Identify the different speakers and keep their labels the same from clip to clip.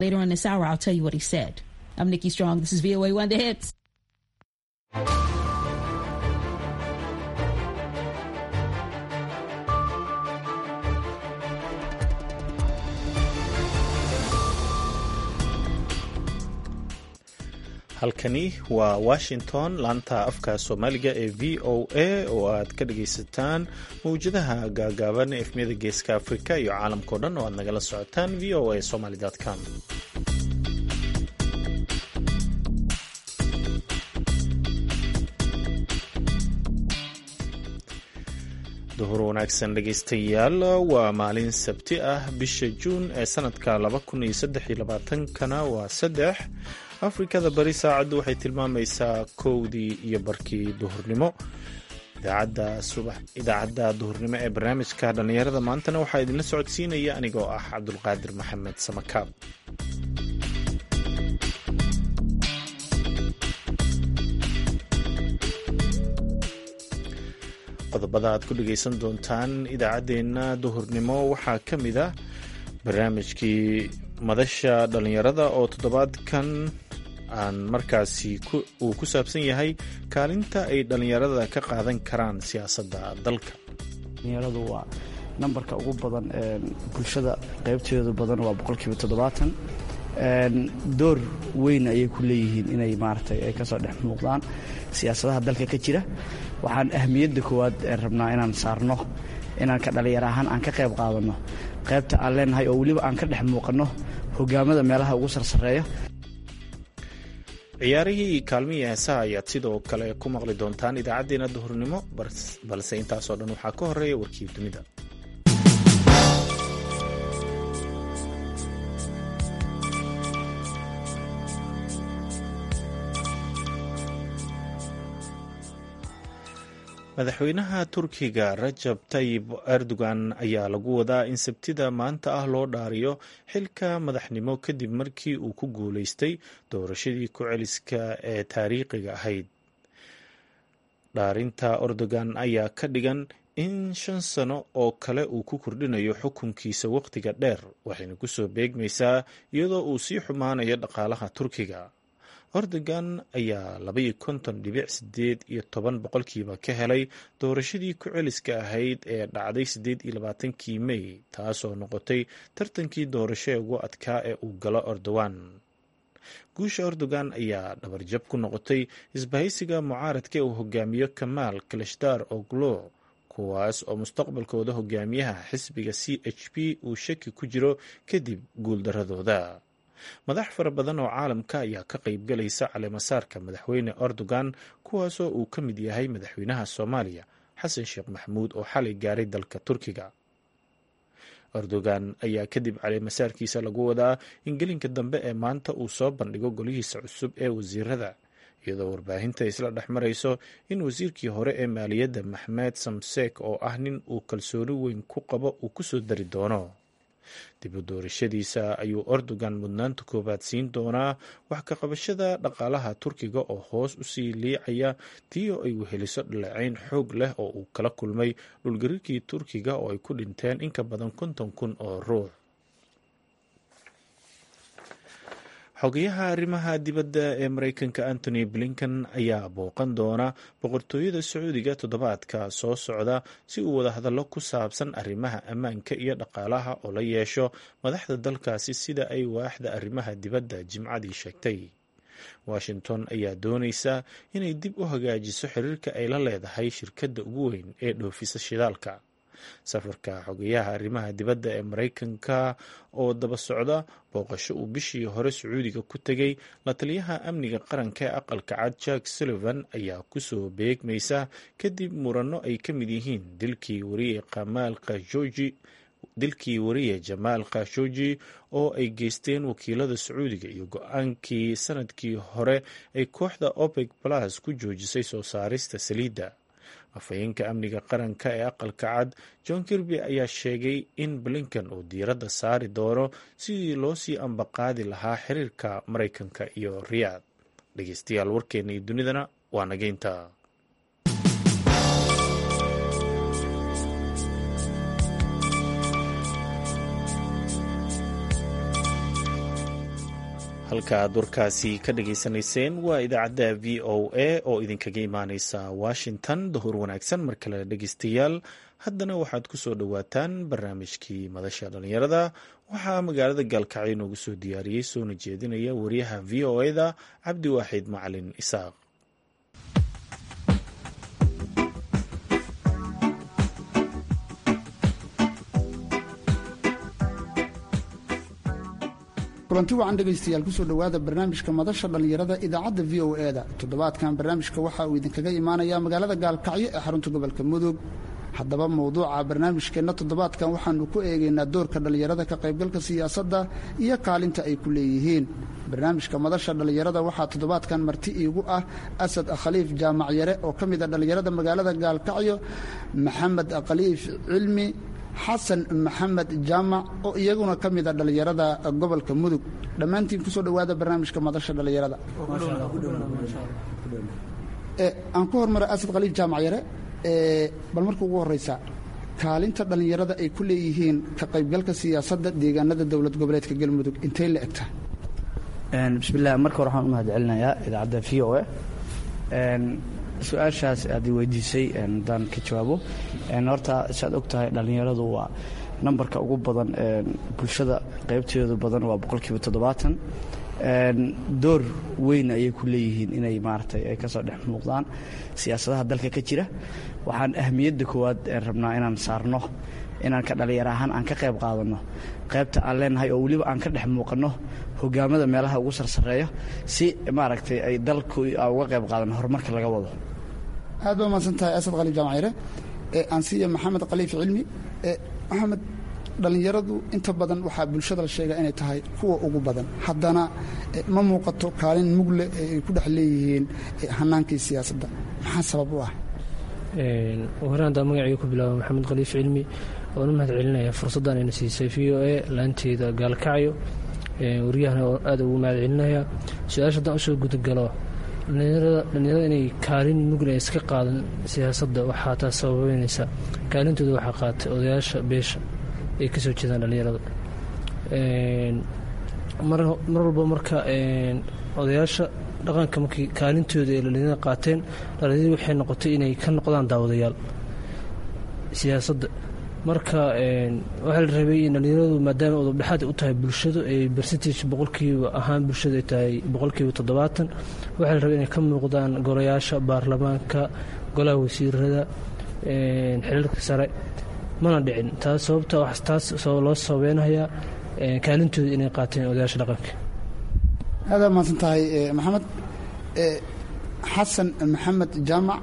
Speaker 1: Later on this hour, I'll tell you what he said. I'm Nikki Strong. This is VOA One The Hits.
Speaker 2: halkani waa washington laanta afka soomaaliga ee v o a oo aad ka dhagaysataan mawjadaha gaagaaban efmiyada geeska afrika iyo caalamkao dhan oo aad nagala socotaan v o a somaly com duhur wanaagsan dhegaystayaal waa maalin sabti ah bisha juun ee sanadka kana waa saddex afrikada bari saacaddu waxay tilmaamaysaa kowdii iyo barkii duhurnimo idaacadda duhurnimo ee barnaamijka dhallinyarada maantana waxaa idinla socodsiinaya anigoo ah cabdulqaadir maxamed samakaab qodobada aad ku dhegaysan doontaan idaacaddeenna duhurnimo waxaa ka mid ah barnaamijkii madasha dhallinyarada oo toddobaadkan aan markaasi uu ku saabsan yahay kaalinta ay dhallinyarada ka qaadan karaan siyaasadda dalka
Speaker 3: dhallinyaradu waa nambarka ugu badan bulshada qaybteedu badan waa boqolkiiba toddobaatan door weyn ayay ku leeyihiin inay maaragtay ay kasoo dhex muuqdaan siyaasadaha dalka ka jira waxaan ahmiyadda koowaad rabnaa inaan saarno inaan ka dhallinyar ahaan aan ka qayb qaadanno qaybta aan leenahay oo weliba aan ka dhex muuqanno hogaamada meelaha ugu sarsareeya
Speaker 2: ciyaarihii kaalmihii heesaha ayaad sidoo kale ku maqli doontaan idaacaddeenna duhurnimo balse intaasoo dhan waxaa ka horeeya warkii dunida madaxweynaha turkiga rajab tayib erdogan ayaa lagu wadaa in sabtida maanta ah loo dhaariyo xilka madaxnimo kadib markii uu ku guuleystay doorashadii ku-celiska ee taariikhiga ahayd dhaarinta erdogan ayaa ka dhigan in shan sano oo kale uu ku kordhinayo xukunkiisa wakhtiga dheer waxayna kusoo beegmaysaa iyadoo uu sii xumaanayo dhaqaalaha turkiga erdogan ayaa labaiyo konton dhibic sideed iyo toban boqolkiiba ka helay doorashadii ku-celiska ahayd ee dhacday siddeed iyo labaatankii mey taasoo noqotay tartankii doorasho ee ugu adkaa ee uu galo erdogan guusha erdogan ayaa dhabarjab ku noqotay isbahaysiga mucaaradka ee uu hogaamiyo kamaal kalashdaar oglo kuwaas oo mustaqbalkooda hogaamiyaha xisbiga c h p uu shaki ku jiro kadib guuldaradooda madax fara badan oo caalamka ayaa ka qayb galaysa caleemasaarka madaxweyne erdogan kuwaasoo uu ka mid yahay madaxweynaha soomaaliya xasan sheekh maxamuud oo xalay gaaray dalka turkiga erdogan ayaa kadib caleemasaarkiisa lagu wadaa in gelinka dambe ee maanta uu soo bandhigo golihiisa cusub ee wasiirada iyadoo warbaahinta isla dhex marayso in wasiirkii hore ee maaliyadda maxmed samseek oo ah nin uu kalsooni weyn ku qabo uu kusoo dari doono dib u doorashadiisa ayuu erdogan mudnaanta koowaad siin doonaa wax ka qabashada dhaqaalaha turkiga oo hoos usii liicaya tii oo ay weheliso dhaleecayn xoog leh oo uu kala kulmay dhulgariirkii turkiga oo ay ku dhinteen in ka badan konton kun oo ruux xogayaha arrimaha dibadda ee mareykanka antony blinken ayaa booqan doona boqortooyada sacuudiga toddobaadka soo socda si uu wadahadallo ku saabsan arrimaha ammaanka iyo dhaqaalaha oo la yeesho madaxda dalkaasi sida ay waaxda arrimaha dibadda jimcadii sheegtay washington ayaa doonaysa inay dib u hagaajiso xiriirka ay la leedahay shirkadda ugu weyn ee dhoofisa shidaalka safarka xogayaha arrimaha dibadda ee mareykanka oo daba socda booqasho uu bishii hore sacuudiga ku tegay la taliyaha amniga qaranka ee aqalka cad jack sullivan ayaa kusoo beegmaysa kadib muranno ay ka mid yihiin dilkii wariye kamaal khashooji dilkii wariye jamaal khashooji oo ay geysteen wakiilada sacuudiga iyo go-aankii sanadkii hore ay kooxda opec plus ku joojisay soo saarista saliidda afhayeenka amniga qaranka ee aqalka cad john kirby ayaa sheegay in blinken uu diiradda saari doono sidii loo sii ambaqaadi lahaa xiriirka maraykanka iyo riyaad dhegeystayaal warkeena iyo dunidana waa nageynta halka aad warkaasi ka dhageysanayseen waa idaacadda v o a oo idinkaga imaaneysa washington dahur wanaagsan mar kale dhegeystayaal haddana waxaad ku soo dhowaataan barnaamijkii madasha dhallinyarada waxaa magaalada gaalkacyo noogu soo diyaariyey soona jeedinaya wariyaha v o eda cabdiwaaxid macalin isaaq
Speaker 4: kulanti wacan dhegaystayaal kusoo dhowaada barnaamijka madasha dhallinyarada idaacadda v o e-da toddobaadkan barnaamijka waxa uu idinkaga imaanayaa magaalada gaalkacyo ee xarunta gobolka mudug haddaba mowduuca barnaamijkeenna toddobaadkan waxaanu ku eegaynaa doorka dhallinyarada ka qaybgalka siyaasadda iyo kaalinta ay ku leeyihiin barnaamijka madasha dhallinyarada waxaa toddobaadkan marti iigu ah asad khaliif jaamac yare oo ka mid a dhallinyarada magaalada gaalkacyo maxamed khaliif cilmi xasan maxamed jaamac oo iyaguna ka mid a dhallinyarada gobolka mudug dhammaantiin kusoo dhowaada barnaamijka madasha dhallinyarada aan ku hormara asad khaliif jaamac yare bal marka ugu horeysa kaalinta dhallinyarada ay ku leeyihiin ka qaybgalka siyaasadda deegaanada dowlad goboleedka galmudug intay la egta
Speaker 3: bismillaah marka hore waxaan u mahad celinayaa idaacadda v o a su-aashaas aad i weydiisay haddaan ka jawaabo horta saad og tahay dhallinyaradu waa nambarka ugu badan bulshada qaybteedu badan waa boqolkiiba toddobaatan door weyn ayay ku leeyihiin inay maaragtay ay kasoo dhex muuqdaan siyaasadaha dalka ka jira waxaan ahmiyadda koowaad rabnaa inaan saarno inaan ka dhallinyaro ahaan aan ka qayb qaadanno qaybta aan leenahay oo weliba aan ka dhex muuqanno hogaamada meelaha ugu sarsareeya si maaragtay ay dalku uga qayb qaadanno horumarka laga wado
Speaker 4: aad baa mahadsan tahay asad khaliif jaamacire aan siiya maxamed khaliif cilmi maxamed dhallinyaradu inta badan waxaa bulshada la sheegaa inay tahay kuwa ugu badan haddana ma muuqato kaalin mugle ee ay ku dhex leeyihiin hanaankii siyaasadda maxaa sabab u ah
Speaker 5: hore haddaan magacayga ku bilaabo maxamed khaliif cilmi oon u mahad celinaya fursaddan ayna siisay v o a laanteeda gaalkacyo waryahana oo aad ugu mahad celinaya su-aasha haddaan usoo gudagalo dhallinyarada inay kaalin mugle iska qaadan siyaasadda waxaa taas sababeynaysa kaalintooda waxaa qaatay odayaasha beesha ay ka soo jeedaan dhallinyarada mar walba marka odayaasha dhaqanka markii kaalintooda ay dhallinyarada qaateen dhallinyaradi waxay noqotay inay ka noqdaan daawadayaal siyaasadda marka waxaa la rabay in dhallinyaradu maadaama udubdhexaad u tahay bulshadu ay bercentage boqolkiiba ahaan bulshadu ay tahay boqolkiiba toddobaatan waxaa la rabay inay ka muuqdaan golayaasha baarlamaanka golaha wasiirada xiliilka sare mana dhicin taas sababta taas loo sababeynayaa kaalintooda inay qaateen odayaasha dhaqanka
Speaker 4: aadaa mahadsan tahay maxamed xasan maxamed jaamac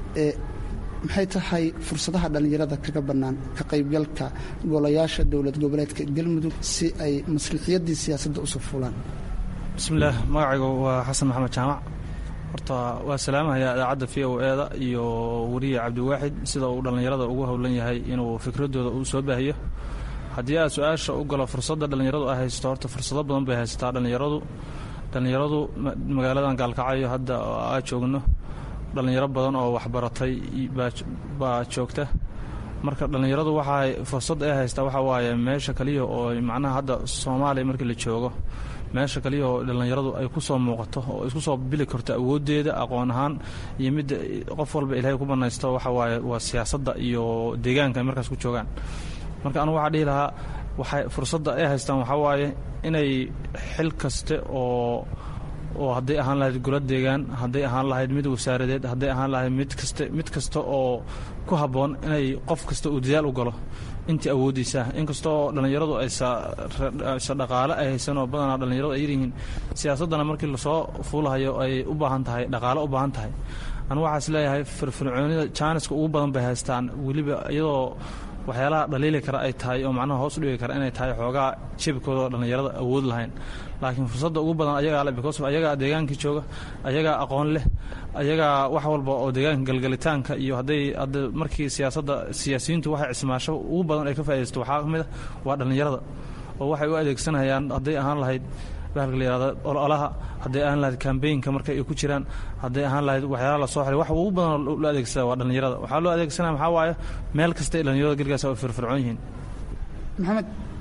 Speaker 4: maxay tahay fursadaha dhallinyarada kaga bannaan ka qaybgalka golayaasha dowlad goboleedka galmudug si ay maslixiyadii siyaasadda usoo fulaan
Speaker 6: bismillaah magacaygu waa xasan maxamed jaamac horta waa salaamahayaa idaacadda v o eeda iyo weriye cabdiwaaxid sida uu dhallinyarada ugu howlan yahay inuu fikradooda uu soo baahiyo haddii aad su-aasha u galo fursadda dhallinyaradu ay haysato horta fursado badan bay haysataa dhallinyaradu dhallinyaradu magaaladan gaalkacyo hadda aa joogno dhallinyaro badan oo waxbaratay baa joogta marka dhallinyaradu waxaa fursad ay haystaa waxaa waaye meesha kaliya oo macnaha hadda soomaaliya markii la joogo meesha kaliya oo dhallinyaradu ay ku soo muuqato oo isku soo bili karto awooddeeda aqoon ahaan iyo midda qof walba ilaahay ku banaysto waxa waaye waa siyaasadda iyo deegaanka ay markaas ku joogaan marka anugu waxaa dhihi lahaa waxay fursadda ay haystaan waxaa waaye inay xil kaste oo oo hadday ahaan lahayd golo deegaan hadday ahaan lahayd mid wasaaradeed hadday ahaan lahayd mid kaste mid kasta oo ku habboon inay qof kasta uu dadaal u galo intii awooddiisa inkasta oo dhallinyaradu aysa dhaqaale ay haysan oo badanaa dhallinyaradu ay yaryihiin siyaasaddana markii lasoo fuulahayo ay u baahan tahay dhaqaale u baahan tahay anu waxaa is leeyahay firfircoonida jaaniska ugu badan bay haystaan weliba iyadoo waxyaalaha dhaliili kara ay tahay oo macnaha hoos u dhigi kara inay tahay xoogaa jebkooda oo dhallinyarada awood lahayn laakiin fursadda ugu badan ayagaa le because ayagaa deegaankii jooga ayagaa aqoon leh ayagaa wax walba oo deegaanka galgalitaanka iyo hadday hadda markii siyaasadda siyaasiyiintu waxay cismaasho ugu badan ay ka faa'idaysto waxaa ka mid a waa dhallinyarada oo waxay u adeegsanayaan hadday ahaan lahayd bahalka la yihahda ololaha hadday ahaan lahayd kambeynka marka ay ku jiraan hadday ahaan lahayd waxyaalaha lasoo xilay wax ugu badan loo adeegsada waa dhallinyarada waxaa loo adeegsanaya maxaa waaye meel kasta ay dhallinyarada gelgaas ay firfircoon yihiin
Speaker 4: maxamed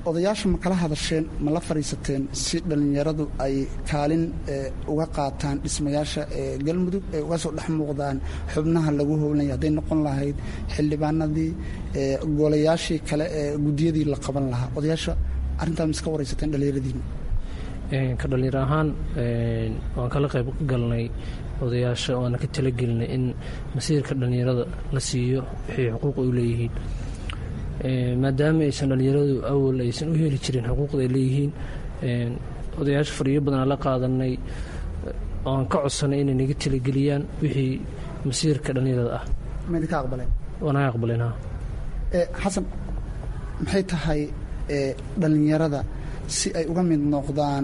Speaker 4: odayaasha ma kala hadasheen ma la fadhiisateen si dhallinyaradu ay kaalin uga qaataan dhismayaasha galmudug ay uga soo dhex muuqdaan xubnaha lagu howlanya hadday noqon lahayd xildhibaanadii golayaashii kale ee guddiyadii la qaban lahaa odayaasha arrintaa ma iska waraysateen dhallinyaradiina
Speaker 5: ka dhallinyar ahaan waan kala qayb galnay odayaasha waana ka talagelinay in masiirka dhallinyarada la siiyo waxay xuquuq u leeyihiin maadaama aysan dhallinyaradu awal aysan u heli jirin xuquuqda ay leeyihiin odayaasha fadhiyo badanaa la qaadanay oan ka codsanay inay naga talageliyaan wixii masiirka dhallinyarada ah
Speaker 4: maydinka aqbaleen
Speaker 5: waanaga aqbaleen ha
Speaker 4: xasan maxay tahay dhallinyarada si ay uga mid noqdaan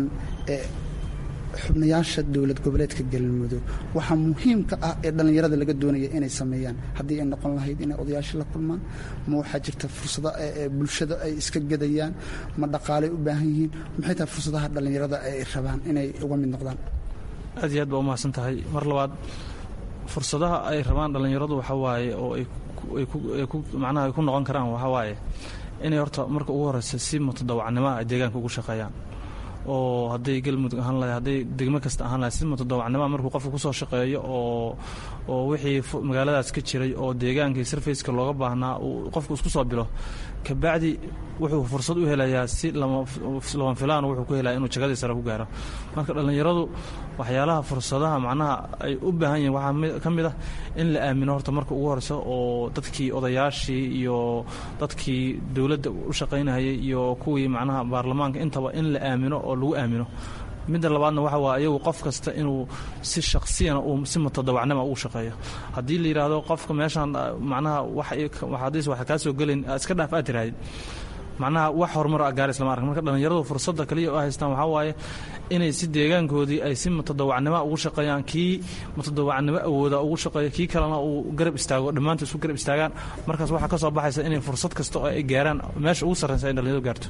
Speaker 4: xubnayaasha dowlad goboleedka galmudug waxaa muhiimka ah ee dhallinyarada laga doonaya inay sameeyaan haddii ay noqon lahayd inay odayaasha la kulmaan ma waxaa jirta fursado bulshada ay iska gedayaan ma dhaqaalay u baahan yihiin maxay tahay fursadaha dhallinyarada ay rabaan inay uga mid noqdaan
Speaker 6: aad iyo aad baa umahadsan tahay mar labaad fursadaha ay rabaan dhallinyaradu waxaa waaye oo ay ku macnaha ay ku noqon karaan waxaa waaye inay horta marka ugu horeysa si mutadawacnimoa ay deegaanka ugu shaqeeyaan oo hadday galmudug ahaan lahay hadday degmo kasta ahaan lahay si mutadawacnimoa markuu qofka kusoo shaqeeyo oo oo wixii magaaladaas ka jiray oo deegaankii sarfaceka looga baahnaa uu qofku isku soo bilo kabacdi wuxuu fursad u helayaa si lama filaan wuxuu ku helaya inuu jagadii sare ku gaaro marka dhallinyaradu waxyaalaha fursadaha macnaha ay u baahan yihiin waxaa ka mid ah in la aamino horta marka ugu horeysa oo dadkii odayaashii iyo dadkii dowladda u shaqaynahayay iyo kuwii macnaha baarlamaanka intaba in la aamino oo lagu aamino midda labaadna waxa waa iyagu qof kasta inuu si shaksiyana uu si mutadawacnima ugu shaqeeyo haddii la yidhaahdo qofka meeshaan macnaha waxadiis waxa kaa soo gelayn iska dhaaf aad tirahdid macnaha wax horumar a gaaris lama ark marka dhallinyaradu fursadda kaliya u haystaan waxaa waaye inay si deegaankoodii ay si mutadawacnimo ugu shaqeeyaan kii mutadawacnimo awooda ugu shaqeeyo kii kalena uu garab istaago dhammaantood isku garab istaagaan markaas waxaa ka soo baxaysa inay fursad kasta oo ay gaaraan meesha ugu sarreysa ay dhallinyaradu gaarto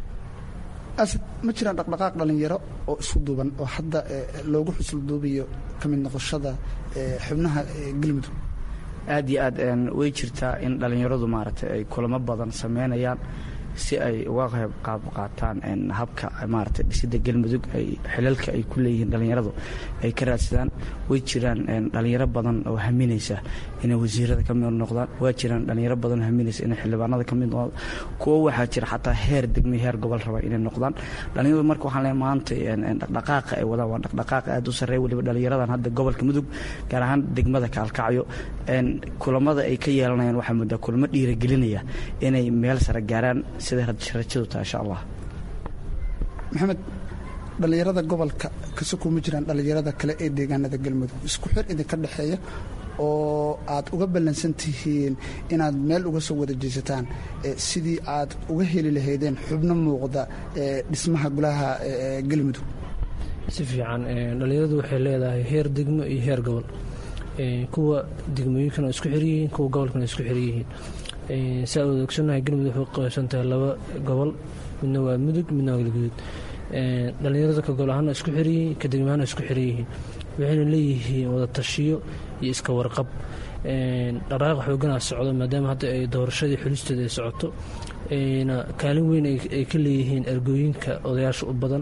Speaker 4: asad ma jiraan dhaqdhaqaaq dhallinyaro oo isku duuban oo hadda loogu xusul duubayo ka mid noqoshada xubnaha galmudug
Speaker 3: aad iyo aad way jirtaa in dhallinyaradu maaragtay ay kulamo badan sameynayaan si ay uga qayb qaab qaataan habka maaragtay dhisidda galmudug ay xilalka ay ku leeyihiin dhallinyaradu ay ka raadsadaan way jiraan dhallinyaro badan oo haminaysa inay wasiirada ka mid noqdaan waa jiraan dhallinyaro badan oo haminaysa inay xildhibaanada ka mid noqdaan kuwo waxaa jira xataa heer degmay heer gobol raba inay noqdaan dhallinyaradu marka waxaan leeyahay maanta dhaqdhaqaaqa ay wadaan waa dhaqdhaqaaq aad u sarreeya weliba dhallinyaradan hadda gobolka mudug gaar ahaan degmada kaalkacyo kulamada ay ka yeelanayaan waxaa muddaa kulamo dhiiragelinaya inay meel sare gaaraan siday rajadu tahay insha allah
Speaker 4: maxamed dhallinyarada gobolka kasoko ma jiraan dhallinyarada kale ee deegaanada galmudug isku xir idinka dhexeeya oo aad uga ballansan tihiin inaad meel uga soo wada jeesataan sidii aad uga heli lahaydeen xubno muuqda dhismaha golaha galmudug
Speaker 5: si fiican dhallinyaradu waxay leedahay heer degmo iyo heer gobol kuwa degmooyinkana isku xiryihiin kuwa gobolkana isku xiryihiin saa wada ogsonahay galmudug waxay qaybsan tahay laba gobol midna waa mudug midna waa galguduud dhallinyarada ka gobol ahaana isku xiryihiin ka degmo ahaana isku xiryihiin waxayna leeyihiin wada tashiyo iyo iska warqab dhaqaaq xooganaa socdo maadaama hadda ay doorashadii xulisteeda ay socoto na kaalin weyn ay ka leeyihiin ergooyinka odayaasha u badan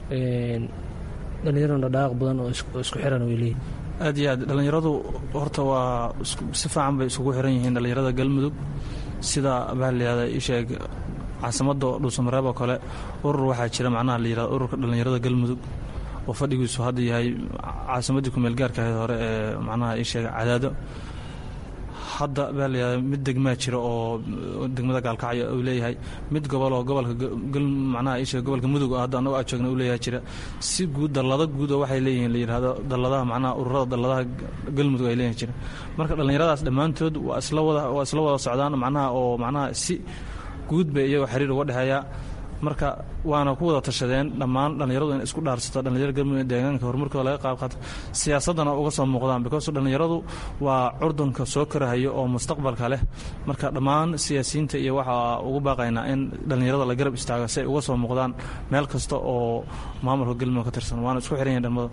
Speaker 5: dhallinyarana dhaqaaq badan oo isku xiran way leeyihin
Speaker 6: aad iyo aad dhallinyaradu horta waa si fiican bay isugu xiran yihiin dhallinyarada galmudug sida baa layihahda isheeg caasimadda dhuusamareeb oo kale urur waxaa jira macnaha la yihahdo ururka dhallinyarada galmudug oo fadhigiisu hadda yahay caasimaddii kumeel gaarka ahayd hore ee macnaha isheeg cadaado hadda baa layihahda mid degmaa jira oo degmada gaalkacyo uu leeyahay mid gobol oo gobolka macnaha isheeg gobolka mudug hadda annago aa joogna uu leeyahay jira si guud dallado guud oo waxay leeyihiin la yidhahdo dalladaha macnaha ururada dalladaha galmudug ay leeyihin jira marka dhallinyaradaas dhammaantood waa isla wada waa isla wada socdaan macnaha oo macnaha si guud bay iyagoo xiriir uga dhexeeya marka waana ku wada tashadeen dhammaan dhallinyaradu in isku dhaarsato dhallinyarada galmudug deegaanka horumarkooda laga qaab qaato siyaasaddana uga soo muuqdaan because dhallinyaradu waa curdunka soo korahayo oo mustaqbalka leh marka dhammaan siyaasiyiinta iyo waxaa ugu baaqaynaa in dhallinyarada la garab istaago si ay uga soo muuqdaan meel kasta oo maamulka galmudug ka tirsan waana isku xiran yahin dhalmada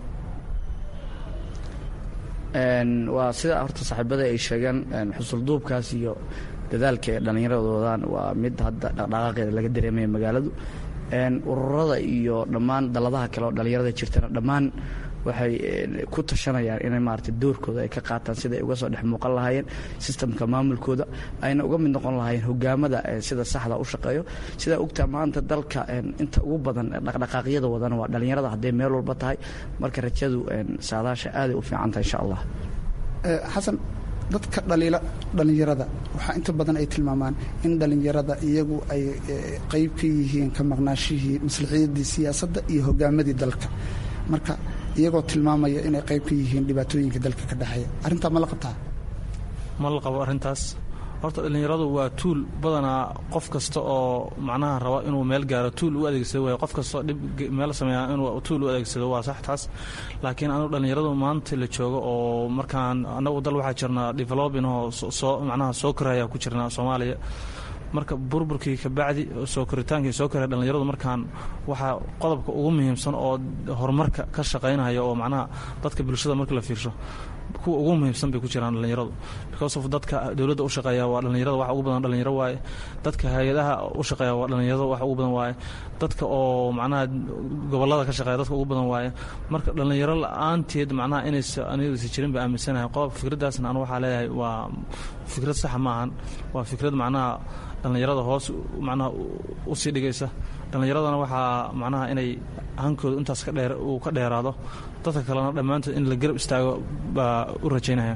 Speaker 3: waa sida horta saaxiibada ay sheegeen xusulduubkaas iyo dadaalka ee dhallinyaradoodan waa mid hadda dhaqdhaqaaqeeda laga dareemaya magaaladu ururada iyo dhammaan daladaha kale oo dhallinyarada jirtana dhammaan waxay ku tashanayaan inay maarata doorkooda ay ka qaataan sida ay uga soo dhex muuqan lahaayeen sistamka maamulkooda ayna uga mid noqon lahaayeen hogaamada sida saxda u shaqeeyo sidaa ogtaa maanta dalka inta ugu badan dhaqdhaqaaqyada wadana waa dhallinyarada hadday meel walba tahay marka rajadu saadaasha aaday u fiican tahay insha allah
Speaker 4: xasan dadka dhaliila dhallinyarada waxaa inta badan ay tilmaamaan in dhallinyarada iyagu ay qayb ka yihiin ka maqnaashihii maslaxiyadii siyaasadda iyo hogaamadii dalka marka iyagoo tilmaamaya inay qayb ka yihiin dhibaatooyinka dalka ka dhexeeya arrintaa ma la qabtaa
Speaker 6: ma la qabo arrintaas horta dhallinyaradu waa tuul badanaa qof kasta oo macnaha raba inuu meel gaaro tuul u adeegsado waay qof kastoo dhib meel sameeya inuu tuul u adeegsado waa sax taas laakiin anigu dhallinyaradu maanta la joogo oo markaan annagu dal waxaa jirnaa developing oo soo macnaha soo koraya ku jirnaa soomaaliya marka burburkii kabacdi soo koritaankii soo koraya dhallinyaradu markaan waxaa qodobka ugu muhiimsan oo horumarka ka shaqaynaya oo macnaha dadka bulshada marka la fiirsho kuwa ugu muhiimsan bay ku jiraan dhallinyaradu because of dadka dowladda u shaqeeya waa dhallinyarada wax ugu badan dhallinyaro waaye dadka hay-adaha u shaqeeya waa dhallinyarada wax ugu badan waaye dadka oo macnaha gobollada ka shaqeeya dadka ugu badan waaye marka dhallinyaro la-aanteed macnaha inaysa anigasa jirin ba aaminsanahay qodob fikraddaasna anu waxaa leeyahay waa fikrad saxa ma ahan waa fikrad macnaha dhallinyarada hoos macnaha usii dhigaysa dhallinyaradana waxaa macnaha inay hankooda intaas ka dheer uu ka dheeraado dadka kalena dhammaantood in la garab istaago baa u rajaynaya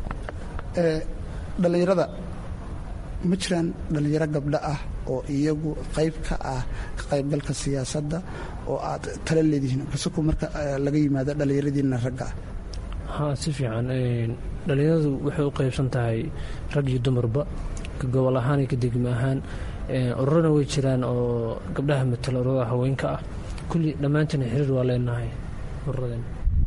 Speaker 4: dhallinyarada ma jiraan dhallinyaro gabdho ah oo iyagu qayb ka ah ka qaybgalka siyaasadda oo aad tala leedihiin kasako marka laga yimaado dhallinyaradiina ragga ah
Speaker 5: haa si fiican dhallinyaradu waxay u qaybsan tahay rag iyo dumarba ka gobol ahaan iyo ka degmo ahaan ururana way jiraan oo gabdhaha matala ururada haweenka ah kulli dhammaantina xiriir waa leenahay ururadeen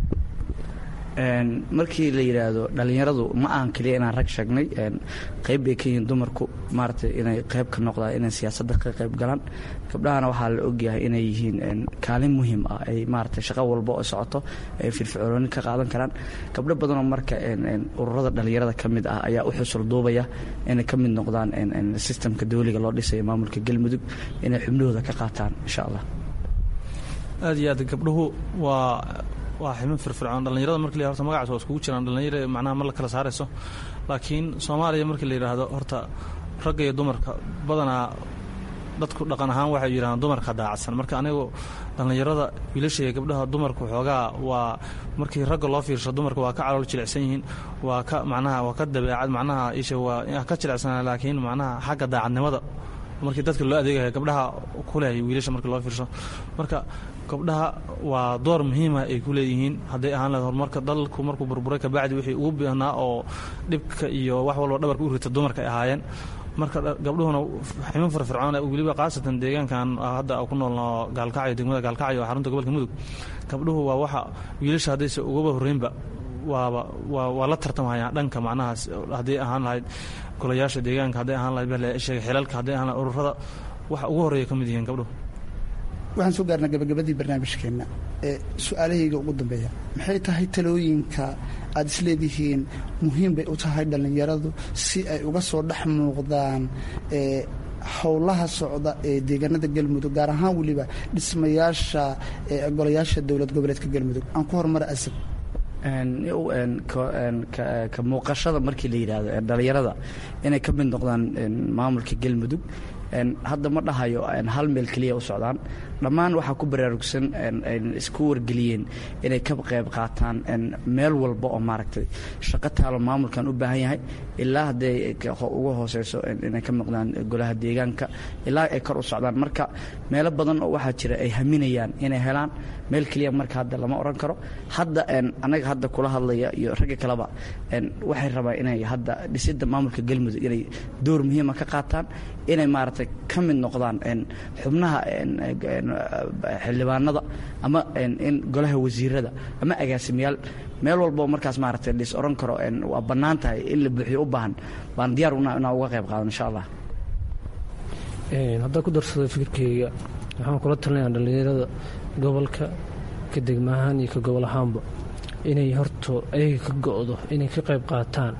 Speaker 3: markii la yidhaahdo dhallinyaradu ma ahan keliya inaan rag sheegnay qayb bay ka yihiin dumarku maaragtay inay qayb ka noqdaan inay siyaasadda ka qayb galaan gabdhahana waxaa la ogyahay inay yihiin kaalin muhiim ah ay maaragtay shaqo walba oo socoto ay firfircooni ka qaadan karaan gabdho badanoo marka ururada dhallinyarada ka mid ah ayaa u xusul duubaya inay ka mid noqdaan sistamka dawliga loo dhisayo maamulka galmudug inay xubnahooda ka qaataan insha allah
Speaker 6: aad iyo aad gabdhuhu waa waa ximin firfircoon dhallinyarada marki la horta magacaas waa iskugu jiraan dhallinyara macnaha ma la kala saarayso laakiin soomaaliya markii la yidhaahdo horta ragga iyo dumarka badanaa dadku dhaqan ahaan waxay yidhahdaan dumarka daacadsan marka anigu dhallinyarada wiilasha iyo gabdhaha dumarku xoogaa waa markii ragga loo fiirsho dumarka waa ka calool jilicsan yihiin waa ka macnaha waa ka dabeecad macnaha isha waa ka jilicsanaa laakiin macnaha xagga daacadnimada markii dadka loo adeegaya gabdhaha kuleh wiilasha markii loo fiirsho marka gabdhaha waa door muhiima ay ku leeyihiin hadday ahaan lahayd horumarka dalku markuu burburay kabacdi wixii ugu baahnaa oo dhibka iyo wax walba dhabarka u rita dumarka ay ahaayeen marka gabdhuhuna ximin firfircoon weliba khaasatan deegaankan hadda ku noolno gaalkacyo degmada gaalkacyo xarunta gobolka mudug gabdhuhu waa waxa wiilasha haddayse ugaba horreynba waaba waa waa la tartamhayaan dhanka macnahaas hadday ahaan lahayd golayaasha deegaanka hadday ahaan lahayd baleesheega xilalka hadday ahaan lahayd ururada waxa ugu horreeya ka mid yihiin gabdhuhu
Speaker 4: waxaan soo gaarnaa gabagabadii barnaamijkeenna ee su-aalahayga ugu dambeeya maxay tahay talooyinka aad isleedihiin muhiim bay u tahay dhallinyaradu si ay uga soo dhex muuqdaan howlaha socda ee deegaanada galmudug gaar ahaan weliba dhismayaasha golayaasha dowlad goboleedka galmudug aan ku horumara asab
Speaker 3: ka muuqashada markii la yidhaahdo dhallinyarada inay ka mid noqdaan maamulka galmudug hadda ma dhahayo hal meel keliya u socdaan dhammaan waxaa ku baraarugsan isku wargeliyeen inay ka qayb qaataan meel walba oo maaragtay shaqo taalo maamulkan u baahan yahay ilaa hadday uga hooseyso inay ka maqdaan golaha deegaanka ilaa ay kor u socdaan marka meelo badan oo waxaa jira ay haminayaan inay helaan meel keliya marka hadda lama oran karo hadda anaga hadda kula hadlaya iyo ragga kaleba waxay rabaan inay hadda dhisidda maamulka galmudug inay door muhiima ka qaataan inay maaragtay ka mid noqdaan xubnaha xildhibaanada ama in golaha wasiirada ama agaasimayaal meel walboo markaas maaragtay lis oran karo waa bannaan tahay in la buuxiyo u baahan baan diyaar inaa uga qayb qaadan insha allah
Speaker 5: haddaan ku darsado fikirkeyga waxaan kula talinayaa dhallinyarada gobolka ka degma ahaan iyo ka gobol ahaanba inay horto ayaga ka go-do inay ka qayb qaataan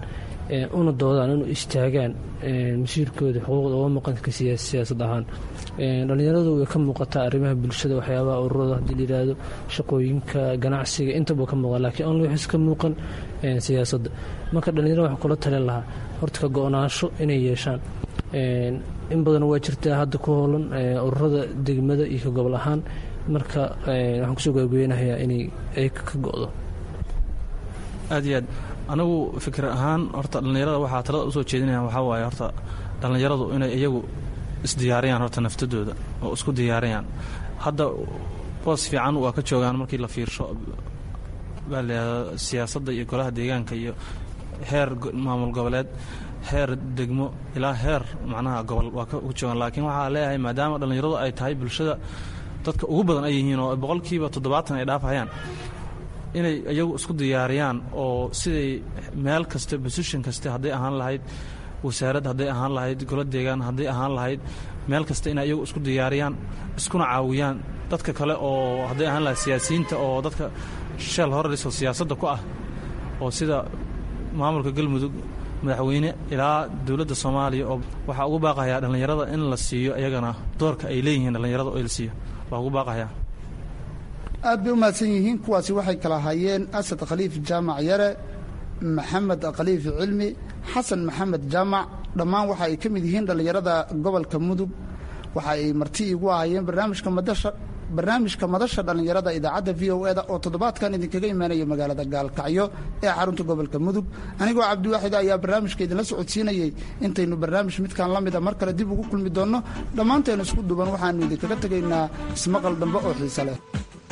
Speaker 5: una doodaan inu istaagaan masiirkooda xuquuqda uga maqanka siyaasad ahaan dhallinyaradu way ka muuqataa arrimaha bulshada waxyaabaha ururada haddii la yidhaahdo shaqooyinka ganacsiga intaba ka muuqan laakiin only waxis ka muuqan siyaasadda marka dhallinyarada waxaa kula talin lahaa horta ka go-naansho inay yeeshaan in badan waa jirtaa hadda ku hoolan ururada degmada iyo ka gobol ahaan marka waxaan kusoo gaageynahayaa inay ay ka go-do
Speaker 6: aad iyo aad anigu fikir ahaan horta dhallinyarada waxaa talada usoo jeedinaya waxaa waaye horta dhallinyaradu inay iyagu isdiyaariyaan horta naftadooda oo isku diyaariyaan hadda boos fiican waa ka joogaan markii la fiirsho baa layihahda siyaasadda iyo golaha deegaanka iyo heer maamul goboleed heer degmo ilaa heer macnaha gobol waa ka joogaan laakiin waxaa leeyahay maadaama dhallinyaradu ay tahay bulshada dadka ugu badan ay yihiin oo boqolkiiba toddobaatan ay dhaafayaan inay iyagu isku diyaariyaan oo siday meel kasta position kaste hadday ahaan lahayd wasaarad hadday ahaan lahayd golo deegaan hadday ahaan lahayd meel kasta inay iyagu isku diyaariyaan iskuna caawiyaan dadka kale oo hadday ahaan lahayd siyaasiyiinta oo dadka sheel horariso siyaasadda ku ah oo sida maamulka galmudug madaxweyne ilaa dowladda soomaaliya oo waxaa ugu baaqayaa dhallinyarada in la siiyo iyagana doorka ay leeyihiin dhallinyarada oo la siiyo waa ugu baaqayaa
Speaker 4: aad bay u mahadsan yihiin kuwaasi waxay kala hayeen asad khaliif jaamac yare maxamed khaliif cilmi xasan maxamed jaamac dhammaan waxa ay ka mid yihiin dhallinyarada gobolka mudug waxa ay marti igu ahayeen barnaamijka madasha barnaamijka madasha dhallinyarada idaacadda v o eda oo toddobaadkan idinkaga imaanaya magaalada gaalkacyo ee xarunta gobolka mudug anigoo cabdiwaaxid ayaa barnaamijka idinla socodsiinayey intaynu barnaamij midkan la mida mar kale dib ugu kulmi doonno dhammaanteenu isku duban waxaannu idinkaga tegaynaa ismaqal dambe oo xiise leh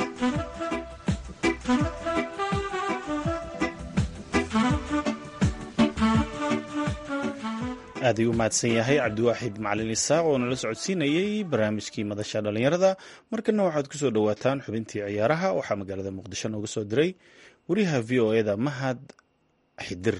Speaker 2: aad ayuu u mahadsan yahay cabdiwaaxid macalin isaaq oo nala socodsiinayey barnaamijkii madasha dhallinyarada markana waxaad ku soo dhowaataan xubintii ciyaaraha waxaa magaalada muqdisho nooga soo diray wariyaha v o eda mahad xidir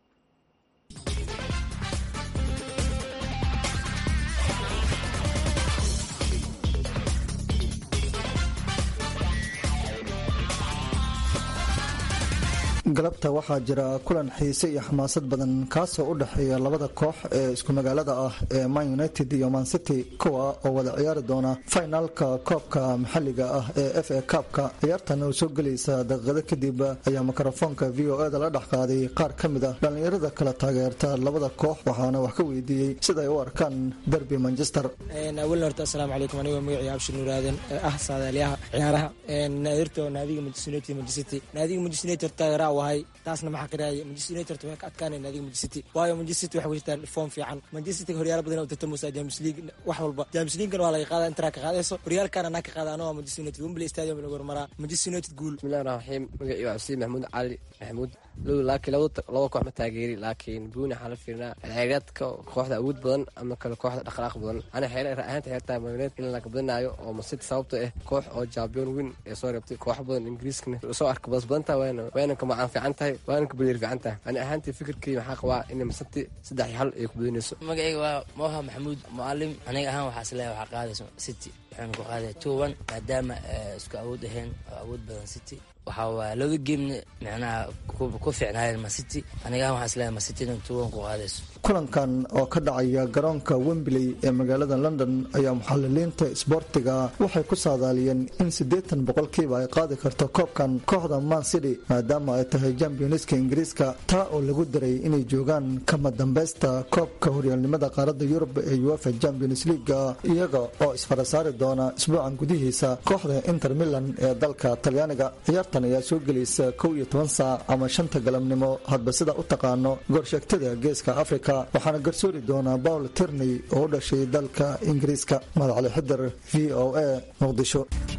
Speaker 7: galabta waxaa jira kulan xiise iyo xamaasad badan kaasoo u dhexeeya labada koox ee isku magaalada ah ee man united iyo man city kuwa oo wada ciyaari doona finaalka koobka maxalliga ah ee f a kaabka ciyaartan oo soo gelaysa daqiiqado kadib ayaa mikrofoonka v o eda la dhex qaaday qaar ka mid ah dhallinyarada kala taageerta labada koox waxaana wax ka weydiiyey siday u arkaan derby manchester
Speaker 8: awalna horta asalaamu calaykum anigoo magacii abshir nuuraaden ee ah saadaaliyaha ciyaaraha naadirto naadiga manchester united manchester city naadiga manchester united taageeraa wahay taasna maxaa qiraaya manchester united way ka adkaanay naadiga manchester city waayo manchester city waxay wajirtaan form fiican manchester city horyaalo badan oo tartamaysa james league wax walba james leaguena waa laga qaada intaraa ka qaadayso horyaalkana anaa ka qaada anoo manchester united wembley stadium lagu hormaraa manchester united guul
Speaker 9: bismillahi raxmaan raxiim magacii waa xuseen maxamuud cali maxamuud laakiin laba koox ma taageeri laakiin buuni waxaa la fiirinaa xeereedka kooxda awood badan ama kale kooxda dhaqdhaqaaq badan ana ahaanta xeertaa magneed in laga badinaayo oo masiti sababta ah koox oo champion win ee soo reebtay koox badan ingiriiskana soo arka badas badan tahay waana ka macaan fiican tahay waana ka badeer fiican tahay ani ahaantii fikirkii maxaa qabaa inay masiti saddex iyo hal ay ku badinayso
Speaker 10: magacayga waa moha maxamuud mucalim aniga ahaan waxaa isleeyahay waxaa qaadayso city waxaanu ku qaadaya two one maadaama isku awood ahayn oo awood badan city waxaa waaya labada geemna micnaha ku fiicnaayeen masiti aniga ahaan waxaa isleeyahay masiti inay two one ku qaadayso
Speaker 7: kulankan oo ka dhacaya garoonka wembley ee magaalada london ayaa muxaliliinta isboortiga waxay ku saadaaliyeen in siddeetan boqolkiiba ay qaadi karto koobkan kooxda man city maadaama ay tahay championska ingiriiska taa oo lagu daray inay joogaan kama dambaysta koobka horyaalnimada qaaradda yurub ee uefa champions leaga iyaga oo isfarasaari doona isbuucan gudihiisa kooxda inter milan ee dalka talyaaniga ciyaartan ayaa soo gelaysa kow iyo toban saac ama shanta galabnimo hadba sida u taqaano goorsheegtada geeska afrika waxaana garsoori doonaa paul terney oo u dhashay dalka ingiriiska madacali xidir v o a muqdisho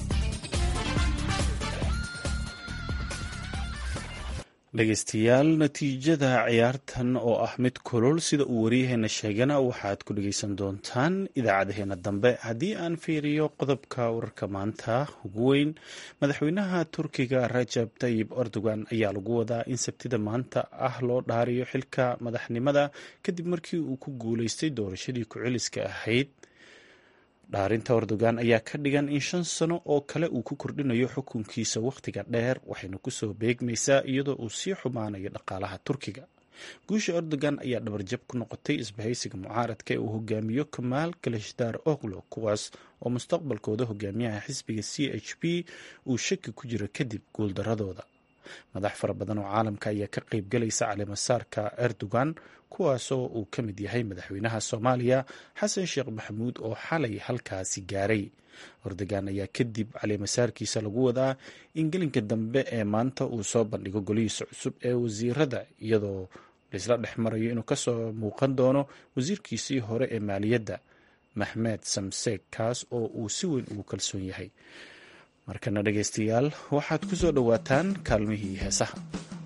Speaker 2: dhegaystayaal natiijada ciyaartan oo ah mid kulul sida uu waryaheena sheegana waxaad ku dhegaysan doontaan idaacadaheena dambe haddii aan fiiriyo qodobka wararka maanta ugu weyn madaxweynaha turkiga rajab tayib erdogan ayaa lagu wadaa in sabtida maanta ah loo dhaariyo xilka madaxnimada kadib markii uu ku guuleystay doorashadii ku-celiska ahayd dhaarinta erdogan ayaa ka dhigan in shan sano oo kale uu ku kordhinayo xukunkiisa wakhtiga dheer waxayna kusoo beegmaysaa iyadoo uu sii xumaanayo dhaqaalaha turkiga guusha erdogan ayaa dhabarjab ku noqotay isbahaysiga mucaaradka ee uu hogaamiyo kamaal kalashdaar oklo kuwaas oo mustaqbalkooda hogaamiyaha xisbiga c h p uu shaki ku jiro kadib guuldaradooda madax fara badan oo caalamka ayaa ka qayb galaysa caleemasaarka erdogan kuwaasoo uu ka mid yahay madaxweynaha soomaaliya xasan sheekh maxamuud oo xalay halkaasi gaaray erdogan ayaa kadib caleemasaarkiisa lagu wadaa in gelinka dambe ee maanta uu soo bandhigo golihiisa cusub ee wasiirada iyadoo laisla dhex marayo inuu kasoo muuqan doono wasiirkiisii hore ee maaliyadda maxmed samseeg kaas oo uu si weyn ugu kalsoon yahay markana dhegaystayaal waxaad ku soo dhowaataan kaalmihii heesaha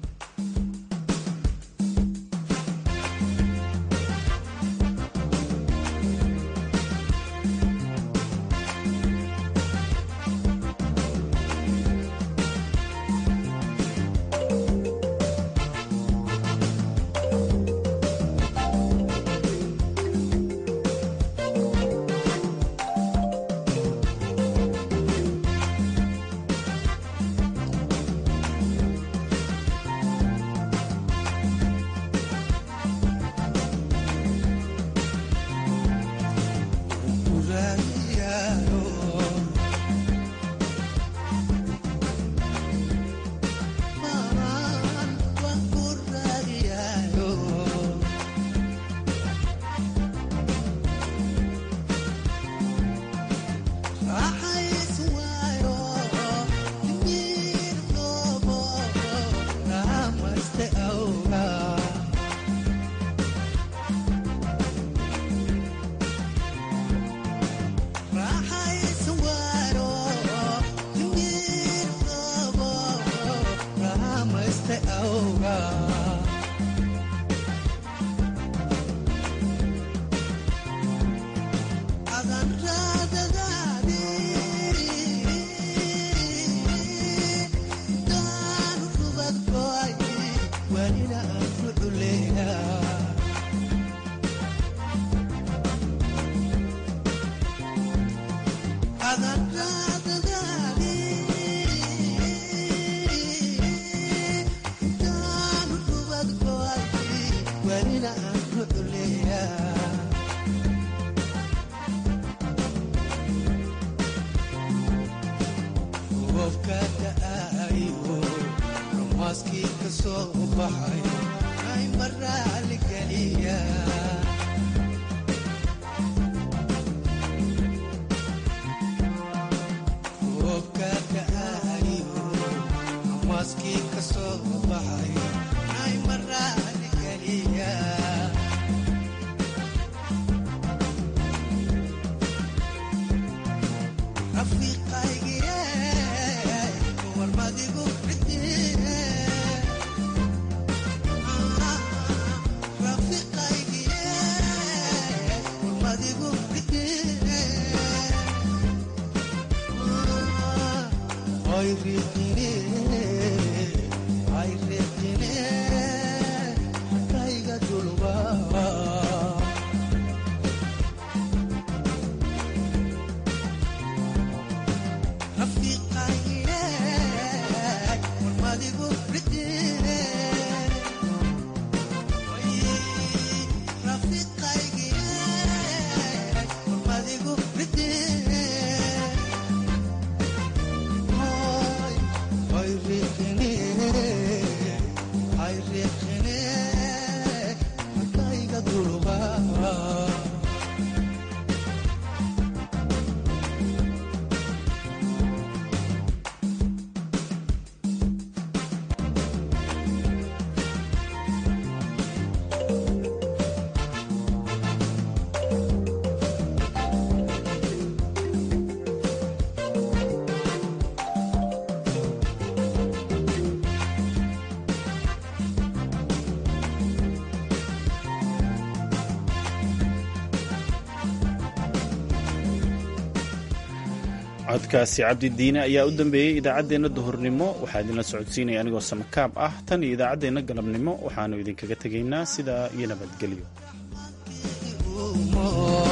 Speaker 2: codkaasi cabdidiine ayaa u dambeeyey idaacaddeenna duhurnimo waxaa idinla socodsiinaya anigoo samakaab ah tan iyo idaacaddeenna galabnimo waxaannu idinkaga tegaynaa sidaa iyo nabadgelyo